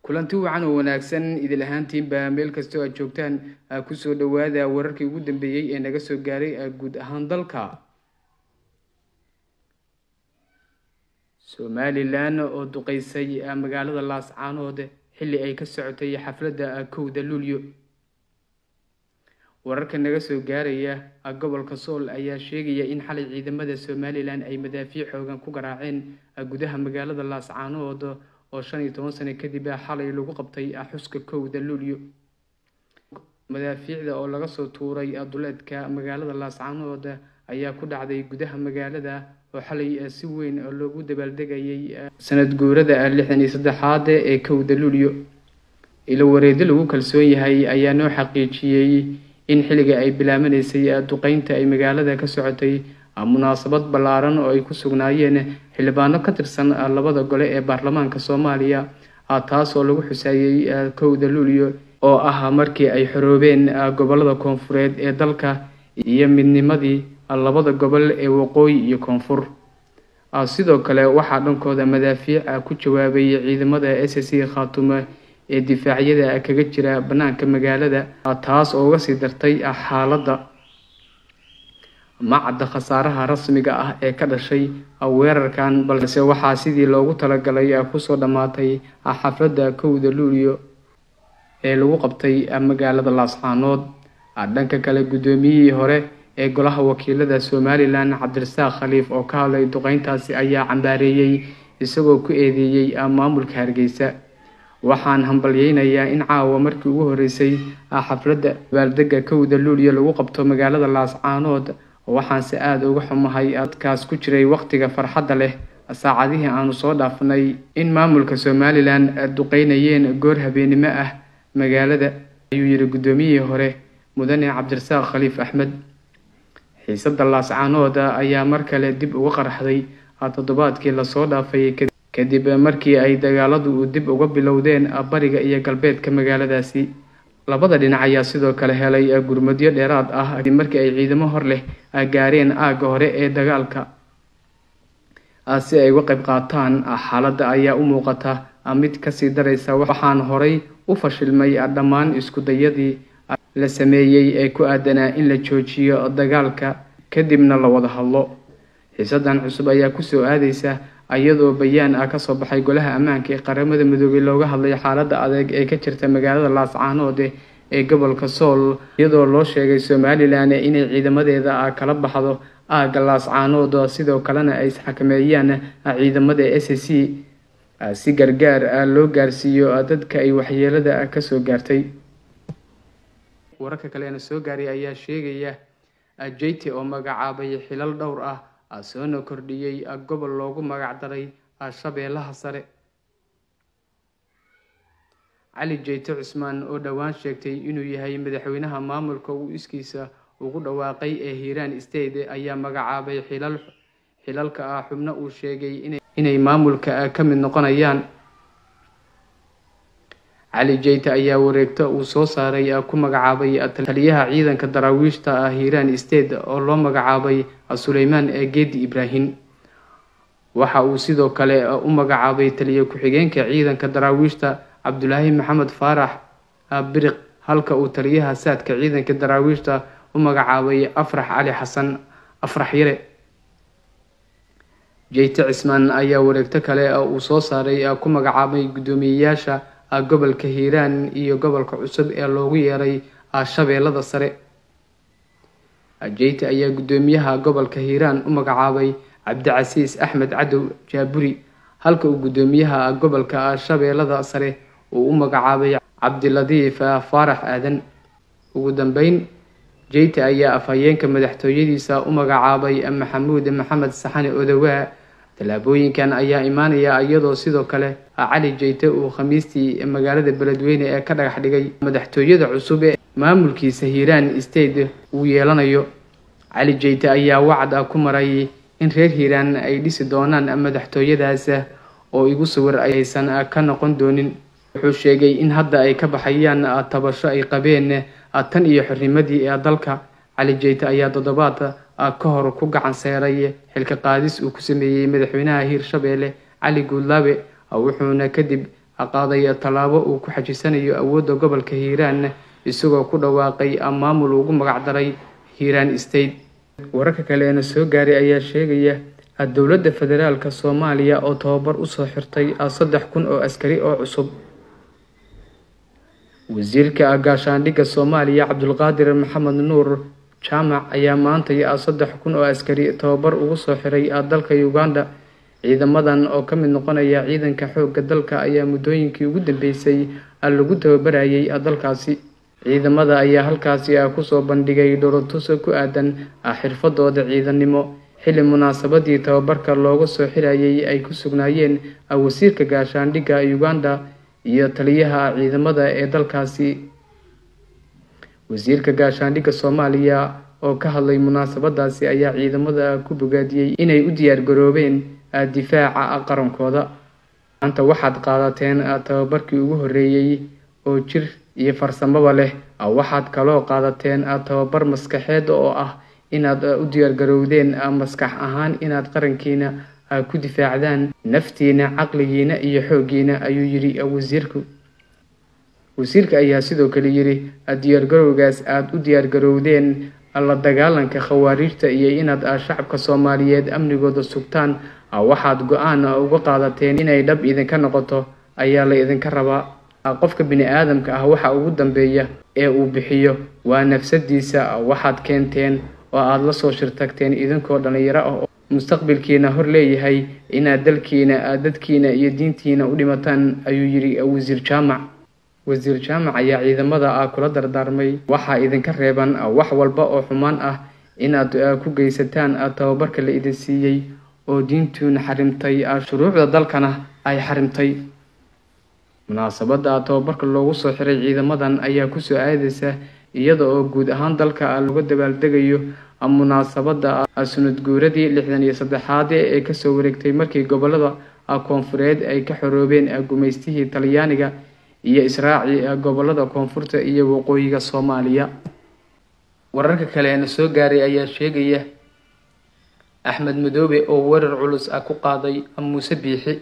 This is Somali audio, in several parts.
kulanti wacan oo wanaagsan idil ahaantiinba meel kastoo aad joogtaan kusoo dhowaada wararkii ugu dambeeyey ee naga soo gaaray guud ahaan dalka somalilan oo duqeysay magaalada laascaanood xilli ay ka socotay xafladda kowda luulyo wararka naga soo gaaraya gobolka sool ayaa sheegaya in xalay ciidamada somalilan ay madaafiic xoogan ku garaaceen gudaha magaalada laascaanood oo shan iyo toban sano kadib xalay lagu qabtay xuska kowda luulyo madaafiicda oo laga soo tuuray duleedka magaalada laascaanood ayaa ku dhacday gudaha magaalada oo xalay si weyn loogu dabaaldegayay sanad guurada lixdan iyo saddexaad ee kowda luulyo ilo wareedi lagu kalsoon yahay ayaa noo xaqiijiyey in xilliga ay bilaabanaysay duqeynta ay magaalada ka socotay munaasabad ballaaran oo ay ku sugnaayeen xildhibaano ka tirsan labada gole ee baarlamaanka soomaaliya taas oo lagu xusaayey kowda luulyo oo ah markii ay xoroobeen gobolada koonfureed ee dalka iyo midnimadii labada gobol ee waqooyi iyo koonfur sidoo kale waxaa dhankooda madaafiic ku jawaabay ciidamada s c khaatume ee difaacyada kaga jira bannaanka magaalada taas oo uga sii dartay xaaladda macadda khasaaraha rasmiga ah ee ka dhashay weerarkan balse waxaa sidii loogu talagalay kusoo dhammaatay xafladda kowda luulyo ee lagu qabtay magaalada laascaanood dhanka kale guddoomiyihii hore ee golaha wakiilada somalilan cabdirasaaq khaliif oo ka hadlay duqeyntaasi ayaa cambaareeyey isagoo ku eedeeyey maamulka hargeysa waxaan hambalyeynayaa in caawa markii ugu horeysay xafladda dabaaldega kowda luulyo lagu qabto magaalada laascaanood waxaanse aada uga xumahay dadkaas ku jiray waqtiga farxadda leh saacadihii aanu soo dhaafnay in maamulka somalilan duqeynayeen goor habeennimo ah magaalada ayuu yidhi guddoomiyihii hore mudane cabdirasaaq khaliif axmed xiisadda laascaanood ayaa mar kale dib uga qarxday toddobaadkii lasoo dhaafay kadib markii ay dagaaladu dib uga bilowdeen bariga iyo galbeedka magaaladaasi labada dhinac ayaa sidoo kale helay gurmadyo dheeraad ah markii ay ciidamo hor leh gaareen aagga hore ee dagaalka si ay uga qayb qaataan xaaladda ayaa u muuqata mid kasii daraysa waxaan horay u fashilmay dhammaan iskudayadii la sameeyey ee ku aadanaa in la joojiyo dagaalka kadibna la wada hadlo xiisadan cusub ayaa kusoo aadeysa iyadoo bayaan ah kasoo baxay golaha ammaanka ee qaramada midoobey looga hadlay xaaladda adeeg ee ka jirta magaalada laascaanood ee gobolka sool iyadoo loo sheegay somalilan inay ciidamadeeda kala baxdo aagga laascaanood sidoo kalena ay isxakameeyaan ciidamada s c si gargaar loo gaarsiiyo dadka ay waxyeelada kasoo gaartay wararka kaleena soo gaaray ayaa sheegaya jeyte oo magacaabay xilal dhowr ah soona kordhiyey gobol loogu magac daray shabeellaha sare cali jeyte cusmaan oo dhowaan sheegtay inuu yahay madaxweynaha maamulka uu iskiisa ugu dhawaaqay ee hiiraan state ayaa magacaabay xilal xilalka ah xubno uu sheegay inay maamulka ka mid noqonayaan cali jeyte ayaa wareegto uu soo saaray ku magacaabay taliyaha ciidanka daraawiishta ah hiiraan state oo loo magacaabay suleymaan geedi ibraahim waxa uu sidoo kale u magacaabay taliya ku-xigeenka ciidanka daraawiishta cabdulaahi maxamed faarax biriq halka uu taliyaha saadka ciidanka daraawiishta u magacaabay afrax cali xasan afrax yare jeyte cismaan ayaa wareegto kale uu soo saaray ku magacaabay guddoomiyeyaasha gobolka hiiraan iyo gobolka cusub ee loogu yeeray shabeellada sare jeyte ayaa guddoomiyaha gobolka hiiraan u magacaabay cabdicasiis axmed cadow jaaburi halka uu guddoomiyaha gobolka shabeellada sare uu u magacaabay cabdiladiif faarax aadan ugu dambeyn jeyte ayaa afhayeenka madaxtooyadiisa u magacaabay maxamuud maxamed saxane odowaa tallaabooyinkan ayaa imaanaya iyadoo sidoo kale cali jeyte uu khamiistii magaalada beledweyne ee ka dhagax dhigay madaxtooyada cusub ee maamulkiisa hiiraan state uu yeelanayo cali jeyte ayaa wacd ku maray in reer hiiraan ay dhisi doonaan madaxtooyadaas oo igu sawir aysan ka noqon doonin wuxuu sheegay in hadda ay ka baxayaan tabasho ay qabeen tan iyo xornimadii ee dalka cali jeyte ayaa toddobaad ka hor ku gacan seeray xilka qaadis uu ku sameeyey madaxweynaha hiirshabeelle cali guudlaabe wuxuuna kadib qaaday tallaabo uu ku xajisanayo awoodda gobolka hiiraan isagoo ku dhawaaqay maamul ugu magacdaray hiiraan state wararka kale eena soo gaaray ayaa sheegaya dowladda federaalka soomaaliya oo tababar usoo xirtay saddex kun oo askari oo cusub wasiirka gaashaandhigga soomaaliya cabdulqaadir maxamed nuur jaamac ayaa maantay saddex kun oo askari tababar ugu soo xiray dalka uganda ciidamadan oo ka mid noqonaya ciidanka xoogga dalka ayaa muddooyinkii ugu dambeysay lagu tababarayay dalkaasi ciidamada ayaa halkaasi kusoo bandhigay dholotus ku aadan xirfadooda ciidanimo xilli munaasabadii tababarka looga soo xirayay ay ku sugnaayeen wasiirka gaashaandhigga uganda iyo taliyaha ciidamada ee dalkaasi wasiirka gaashaandhigga soomaaliya oo ka hadlay munaasabadaasi ayaa ciidamada ku bogaadiyey inay u diyaar garoobeen difaaca qarankooda maanta waxaad qaadateen tababarkii ugu horreeyey oo jir iyo farsamaba leh waxaad kaloo qaadateen tababar maskaxeed oo ah inaad u diyaargarowdeen maskax ahaan inaad qarankiina ku difaacdaan naftiina caqligiina iyo xooggiina ayuu yidhi wasiirku wasiirka ayaa sidoo kale yidhi diyaargarowgaas aada u diyaargarowdeen la dagaalanka khawaariijta iyo inaad shacabka soomaaliyeed amnigooda sugtaan waxaad go-aan uga qaadateen inay dhab idinka noqoto ayaa la idinka rabaa qofka bini aadamka ah waxa ugu dambeeya ee uu bixiyo waa nafsadiisa waxaad keenteen oo aada la soo shirtagteen idinkoo dhallinyaro ah oo mustaqbalkiina hor leeyahay inaad dalkiina dadkiina iyo diintiina u dhimataan ayuu yidhi wasiir jaamac wasiir jaamac ayaa ciidamada kula dardaarmay waxaa idinka reeban wax walba oo xumaan ah inaad ku geysataan tababarka la idin siiyey oo diintuuna xarimtay shuruucda dalkana ay xarimtay munaasabada tababarka loogu soo xiray ciidamadan ayaa kusoo aadeysa iyada oo guud ahaan dalka laga dabaaldegayo munaasabada sunad guuradii lixdan iyo saddexaad ee kasoo wareegtay markii gobolada koonfureed ay ka xoroobeen gumaystihii talyaaniga iyo israaci gobolada koonfurta iyo waqooyiga soomaaliya wararka kale eena soo gaaray ayaa sheegaya axmed madoobe oo weerar culus ah ku qaaday muuse biixi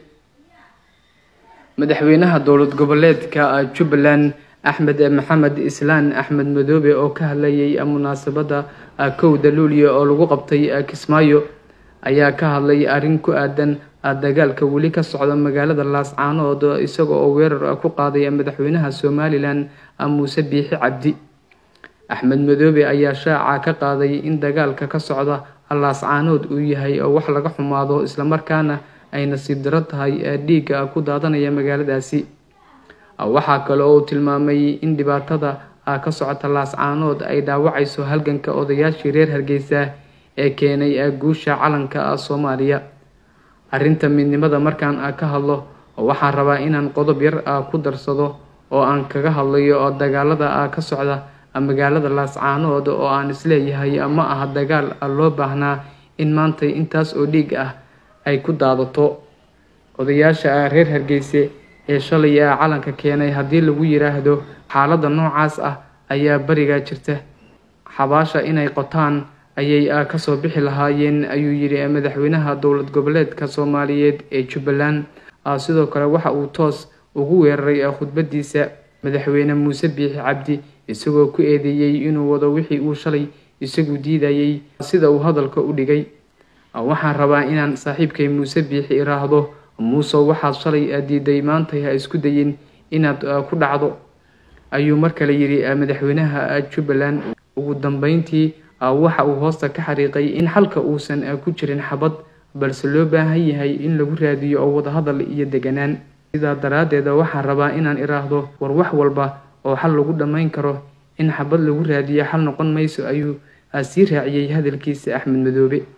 madaxweynaha dowlad goboleedka jubbaland axmed maxamed islaan axmed madoobe oo ka hadlayay munaasabada kowda luuliya oo lagu qabtay kismaayo ayaa ka hadlay arrin ku aadan dagaalka weli ka socda magaalada laascaanood isaga oo weerar ku qaaday madaxweynaha somalilan muuse biixi cabdi axmed madoobe ayaa shaaca ka qaaday in dagaalka ka socda laascaanood uu yahay wax laga xumaado islamarkaana ay nasiib daro tahay dhiigga ku daadanaya magaaladaasi waxaa kale oo uu tilmaamay in dhibaatada ka socota laascaanood ay dhaawacayso halganka odayaashii reer hargeysa ee keenay guusha calanka soomaaliya arrinta midnimada markaan ka hadlo waxaan rabaa inaan qodob yar ku darsado oo aan kaga hadlayo dagaalada ka socda magaalada laascaanood oo aan isleeyahay ma aha dagaal loo baahnaa in maanta intaas oo dhiig ah ay ku daadato odayaasha reer hargeyse ee shalay calanka keenay haddii lagu yiraahdo xaaladda noocaas ah ayaa bariga jirta xabaasha inay qotaan ayay kasoo bixi lahaayeen ayuu yidhi madaxweynaha dowlad goboleedka soomaaliyeed ee jubbaland sidoo kale waxa uu toos ugu weeraray khudbadiisa madaxweyne muuse biixi cabdi isagoo ku eedeeyey inuu wado wixii uu shalay isagu diidayay sida uu hadalka u dhigay waxaan rabaa inaan saaxiibkay muuse biixi iraahdo muuse waxaad shalay diiday maantay ha isku dayin inaad ku dhacdo ayuu mar kale yidhi madaxweynaha jubbaland ugu dambeyntii waxa uu hoosta ka xariiqay in xalka uusan ku jirin xabad balse loo baahan yahay in lagu raadiyo oo wadahadal iyo deganaan sidaa daraaddeed waxaan rabaa inaan iraahdo war wax walba oo xal lagu dhammayn karo in xabad lagu raadiyo xal noqon mayso ayuu sii raaciyey hadalkiisa axmed madoobe